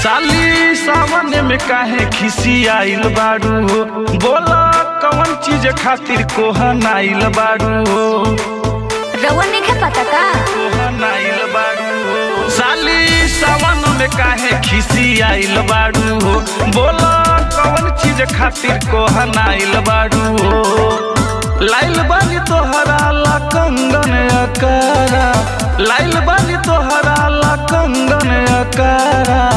साली सावन में काहे खिसी आइल बारू हो बोला कौन चीज खातिर कोहन आइल बारू हो रउआ नहीं पता का कोहन आइल बारू हो साली सावन में काहे खिसी आइल बारू हो बोला कौन चीज खातिर कोहन आइल बारू हो लाइल बानी तोहरा ला कंगन अकारा लाइल बानी तोहरा ला कंगन अकारा